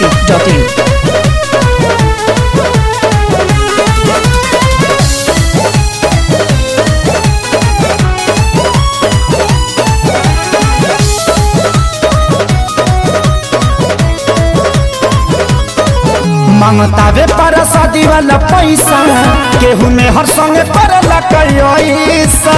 biharmasti.in मांगतावे पर शादी वाला पैसा केहू में हर संगे पड़ला कैसा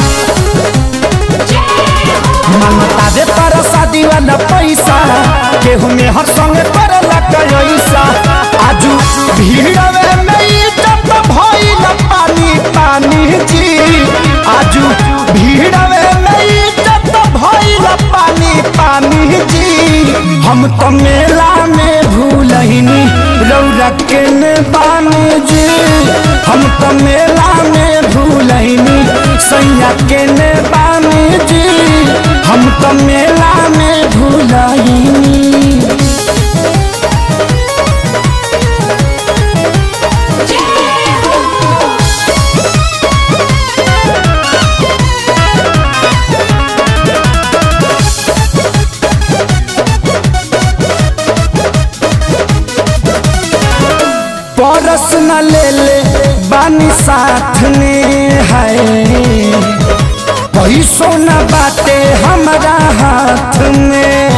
मांगतावे पर शादी वाला पैसा केहू में हर संगे पड़ला कैसा आजू भीड़वे में इज्जत भइल पानी पानी जी आजू भीड़वे में इज्जत भइल पानी पानी जी हम तो मेला में भूलहिनी रौरा के ने बानी जी हम तो मेला में भूलहिनी सैया के ने बानी जी हम तो मेला में भूलहिनी परस न ले ले बानी साथ में है पैसो न बाटे हमारा हाथ में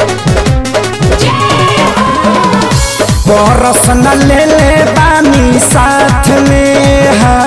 परस न ले ले बानी साथ में है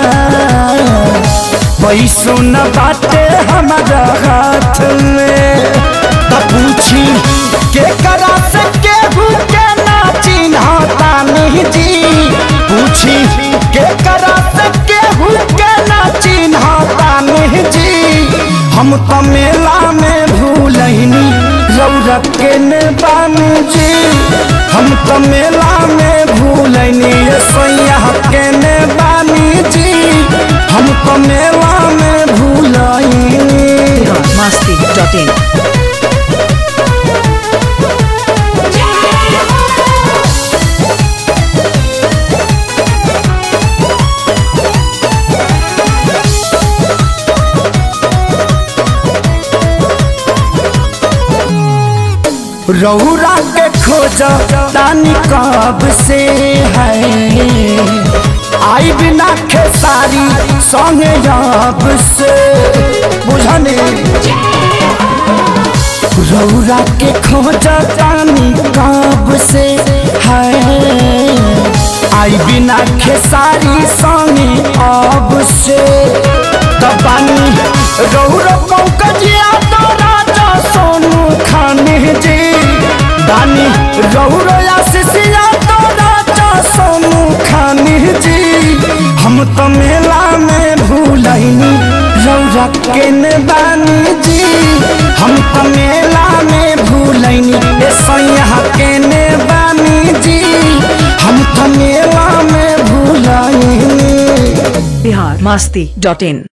पैसो न बाटे हमारा हाथ में त पूछी के करा से केहू के ना चिन्हता नहीं जी पूछी के करा से केहू के ना चिन्हता नहीं जी हम तो मेला में भूलहिनी रौरक के ने बानी जी हम तो मेला में भूलहिनी सैया के ने बानी जी हम तो मेला में भूलहिनी biharmasti.in रौरा के खोज तानी कब से है आई बिना खेसारी संगे अब से बुझने रौरा के खोज तानी कब से है आई बिना खेसारी संगे अब से तबानी रौरा पंकजिया तो राजा सोनू खाने जी दानी रौरो आशीषिया तो राजा सोनू खानी जी हम तो मेला में भूलहिनी रौरा के ने बानी जी हम तो मेला में भूलहिनी ए सैया के ने बानी जी हम तो मेला में भूलहिनी biharmasti.in